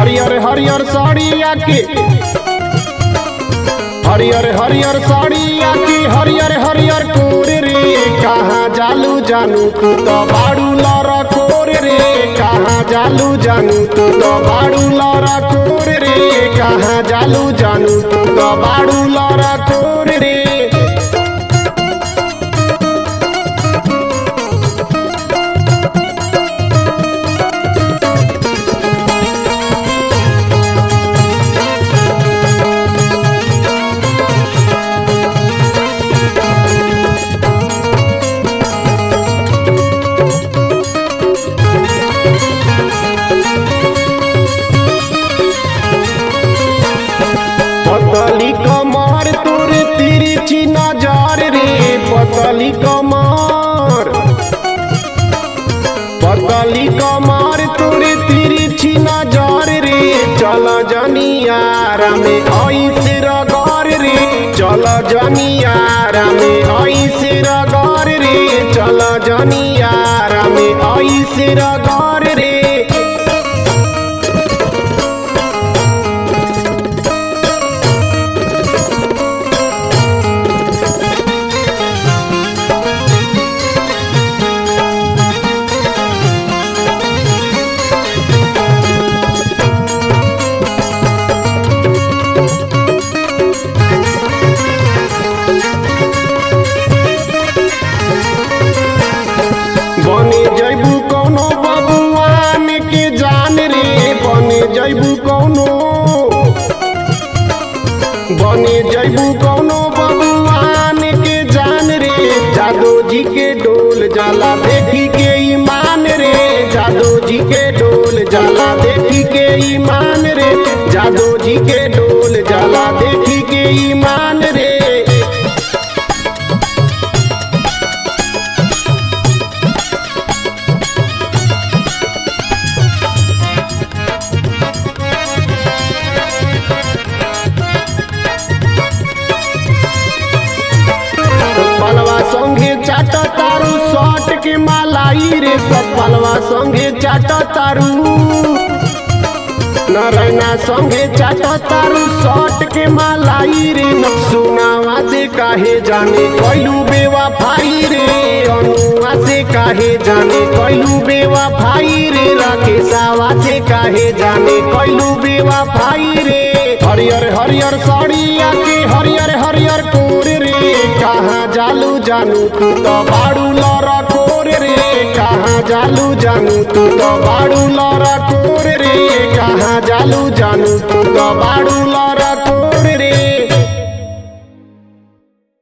हरियर हरियर साड़िया के हरियर हरियर साड़िया की हरियर हरियर कोर रे कहाँ जालू जानू तू तो बाड़ू लरा कोर रे कहाँ जालू जानू तू तो बाड़ू लरा कोर रे कहाँ जालू जानू तू तो बाड़ू लरा कोर रे पतली कमर तोर तिरछी नजर रे पतली कमर पतली कमर तोर तिरछी नजर रे चल जनियारा में ऐसे रगर रे चल जनियारा में ऐसे रगर रे चल जनियारा में ऐसे रगर रे बने जैबू कौनो बबुआन के जान रे बने जैबू कौनो बने जैबू कौनो बबुआन के जान रे जादो जी के डोल जाला देखी के ईमान रे जादो जी के डोल जाला देखी के ईमान रे जादो जी के डोल जाला देखी के ईमान रे पलवा संगे चाट तारू शॉट के मालाई रे सब पलवा संगे चाट तारू नारायणा संगे चाट तारू शॉट के मालाई रे सुनावा से काहे जाने कैलू बेवा भाई रे अनुआ से काहे जाने कैलू बेवा भाई रे राकेशावा से काहे जाने कैलू बेवा भाई रे हरियर हरियर साड़िया के हरियर हरियर कोर रे कहाँ जालू जानू तू तो बाड़ू लरा कोर रे कहाँ जालू जानू तू तो बाड़ू लरा कोर रे कहाँ जालू जानू तू तो बाड़ू लरा कोर रे